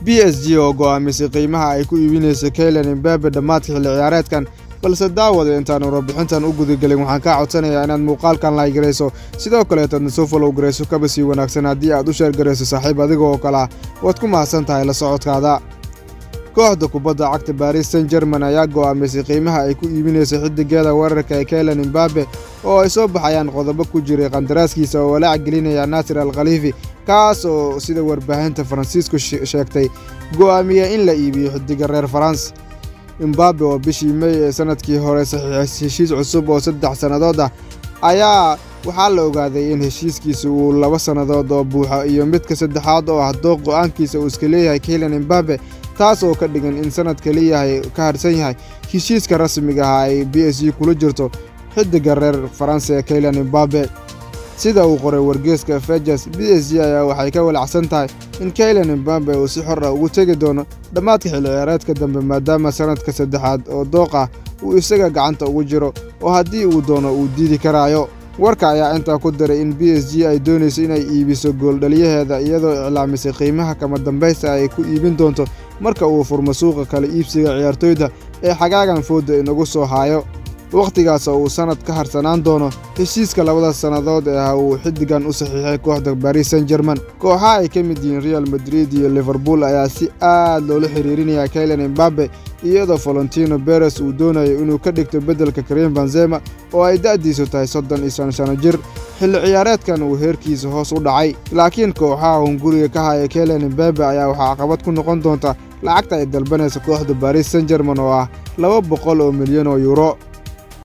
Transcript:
b s g oo go'aamisay qiimaha ay ku iibinaysa kaylan imbabe dhammaadka xilli ciyaareedkan balse daawada intaan warbixintan u gudagelin waxaan kaa codsanayaa inaad muuqaalkan laygarayso sidoo kaleetadna soo falow garayso kaba sii wanaagsan haddii aad u sheergarayso saaxiib adiga oo kale ah waad ku mahadsan tahay la socodkaada kooxda kubadda cagta baris san german ayaa go'aamisay qiimaha ay ku iibinayso xidigeeda weerarka ee kaylan imbabe oo ay soo baxayaan qodobo ku jiray qandaraaskiisa oo walaac gelinaya naasir al khaliifi kaas oo sida warbaahinta faransiisku sheegtay go'aamiya in la iibiyo xidiga reer faranse imbabe oo bishii mey ee sanadkii hore saxiixay heshiis cusub oo saddex sannadood ah ayaa waxaa la ogaaday in heshiiskiisa uu laba sannadood oo buuxo iyo midka saddexaad oo ah dooq go'aankiisa uu iska leeyahay kaylan imbabe taas oo ka dhigan in sanad kaliyahay ka harsan yahay heshiiska rasmiga ah ay b s g kula jirto xidiga reer faranse ee kaylan imbabe sida uu qoray wargeeska fejas b s g ayaa waxay ka walacsan tahay in kaylan imbabe uu si xor ah ugu tegi doono dhammaadka xilli ciyaareedka dambe maadaama sanadka saddexaad oo dooq ah uu isaga gacanta ugu jiro oo haddii uu doono uu diidi karaayo warka ayaa intaa ku daray in b s g ay doonayso inay iibiso gooldhaliyaheeda iyadoo iclaamisay qiimaha kama dambaysta ay ku iibin doonto marka uu furmo suuqa kale iibsiga ciyaartoyda ee xagaagan fooda inagu soo haayo wakhtigaas oo uu sannad ka harsanaan doono heshiiska labada sannadood ee ah uu xiddigan u saxiixay kooxda baris san german kooxa ay ka mid yihiin real madrid iyo liverpool ayaa si aad loola xiriirinaya kaylan imbabe iyadoo valentino beres uu doonayo inuu ka dhigto beddelka karim benzema oo ay da'diisu tahay soddon iyo shan sano jir xilli ciyaareedkan uu heerkiisa hoos u dhacay laakiin kooxaha hunguriga ka haya kaylan imbabe ayaa waxaa caqabad ku noqon doonta lacagta ay dalbanaysa kooxda baris san german oo ah laba boqol oo milyan oo yuuro